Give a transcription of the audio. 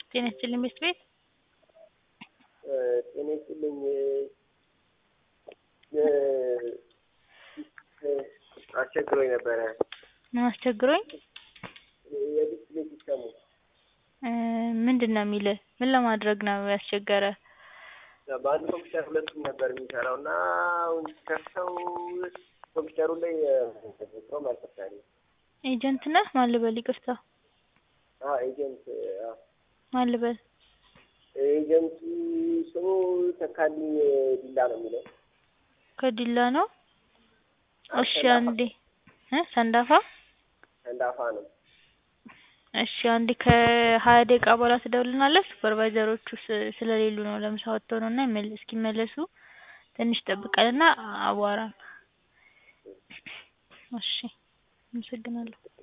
ጤና ይስጥልኝ ቤት ቤት ጤና ይስጥልኝ አስቸግሮኝ ነበረ። ምን አስቸግሮኝ? የዲስፕሌይ ሲስተሙ ምንድን ነው የሚልህ? ምን ለማድረግ ነው ያስቸገረህ? በአንድ ኮምፒውተር ሁለቱም ነበር የሚሰራው እና አሁን ከፍተው ኮምፒውተሩ ላይ ክሮም አልከፍታልኝም። ኤጀንት ነህ? ማን ልበል? ይቅርታ አዎ ኤጀንት አዎ ማን ልበል? ኤጀንቱ ስሙ ተካልኝ ዲላ ነው የሚለው። ከዲላ ነው? እሺ ሰንዳፋ። አንዴ እ ሰንዳፋ ሰንዳፋ ነው። እሺ አንዴ ከሀያ ደቂቃ በኋላ ትደውልልናለህ? ሱፐርቫይዘሮቹ ስ- ስለሌሉ ነው ለምሳ ወጥተው ነው እና ይመለ- እስኪመለሱ ትንሽ ጠብቀንና አዋራን። እሺ አመሰግናለሁ።